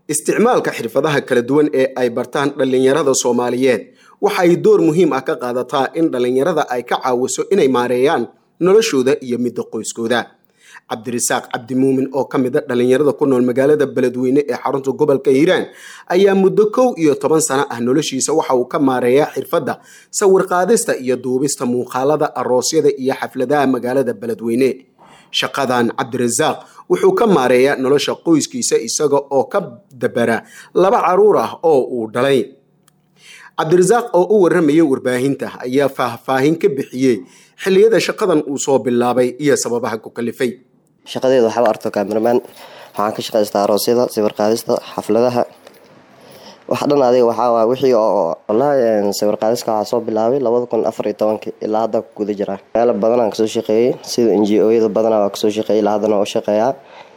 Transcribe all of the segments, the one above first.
isticmaalka xirfadaha kala duwan ee ay bartaan dhallinyarada soomaaliyeed waxa ay door muhiim ah ka qaadataa in dhallinyarada ay ka caawiso inay maareeyaan noloshooda iyo midda qoyskooda cabdirasaaq cabdimuumin oo ka mid a dhallinyarada ku nool magaalada beledweyne ee xarunta gobolka hiiraan ayaa muddo kow iyo toban sano ah noloshiisa waxa uu ka maareeyaa xirfadda sawir qaadista iyo duubista muuqaalada aroosyada iyo xafladaha magaalada beledweyne shaqadan cabdirasaaq wuxuu ka maareeyaa nolosha qoyskiisa isaga oo ka dabara laba caruur ah oo uu dhalay cabdirasaaq oo u warramayay warbaahinta ayaa faahfaahin ka bixiyey xilliyada shaqadan uu soo bilaabay iyo sababaha ku kalifay shaqadeeda waxaaba arto cameraman waxaan ka shaqaystaa aroosyada sawir qaadista xafladaha wax dhan adiga waxaa wixii oo wallaahi sawir qaadiska waxaa soo bilaabay labada kun afar iyo tobankii ilaa hadda ku guda jiraa meelo badan aan kasoo shaqeeyey sida n g o-yada badanaa waa kasoo shaqeeyay ilaa haddana waa u shaqeeyaa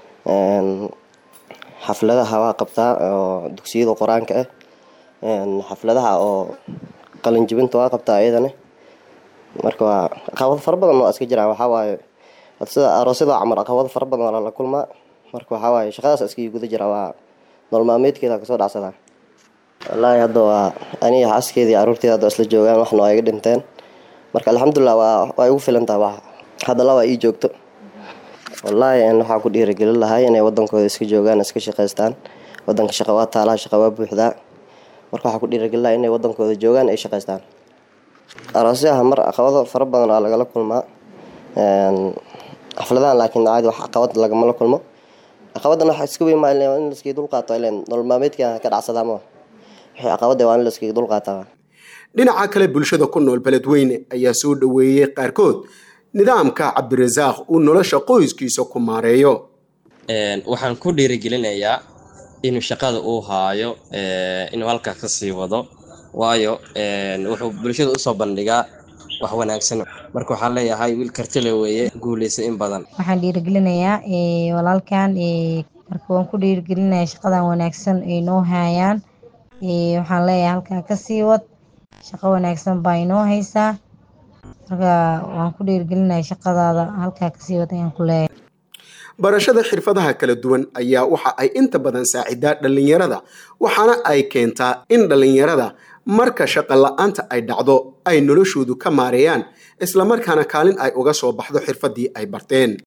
xafladaha waa qabtaa oo dugsiyada qur-aanka ah xafladaha oo qalinjibinta waa qabtaa iyadana marka waa caqabado fara badan oo iska jiraan waxaa waaye sida aroosyada camal caqabado fara badan waa lala kulmaa marka waxaa waaye shaqadaas iskii guda jira waa nolol maalmeedkeeda kasoo dhacsadaa wallaahi hadda waa aniga xaskeedii caruurteeda hadda isla joogaan waxna waa iga dhinteen marka alxamdulilah waa waa igu filan tahay wax hadda laba ii joogto wallaahi waxaa ku dhiirigelin lahay inay wadankooda iska joogaan iska shaqaystaan wadanka shaqa waa taalaha shaqa waa buuxdaa marka waxaa ku dhiirigelin lahay inay wadankooda joogaan ay shaqaystaan aroosyaha mar caqabado fara badan aa lagala kulmaa xafladahan laakiin caadi wax caqabad lagamala kulmo caqabadan waxa iska weyn maa in laskii dulqaato ilen nolol maalmeedka ka dhacsadaa ma wixii caqabada waa in laskii dulqaataa dhinaca kale bulshada ku nool beledweyne ayaa soo dhoweeyey qaarkood nidaamka cabdirasaaq uu nolosha qoyskiisa ku maareeyo waxaan ku dhiirigelinayaa inuu shaqada uu haayo inuu halkaa ka sii wado waayo wuxuu bulshada usoo bandhigaa wax wanaagsan marka waxaan leeyahay wiil kartile weeye guuleysa in badan waxaan dhiirigelinayaa walaalkan marka waan ku dhiirigelinaya shaqadan wanaagsan ay noo haayaan waxaan leeyahay halkaa kasii wad shaqo wanaagsan baa inoo haysaa marka waan ku dhiirigelinaya shaqadaada halkaa kasii wad ayaan ku leeyahay barashada xirfadaha kala duwan ayaa waxa ay inta badan saacidaa dhallinyarada waxaana ay keentaa in dhallinyarada marka shaqa la-aanta ay dhacdo ay noloshoodu ka maareeyaan islamarkaana kaalin ay uga soo baxdo xirfaddii ay barteen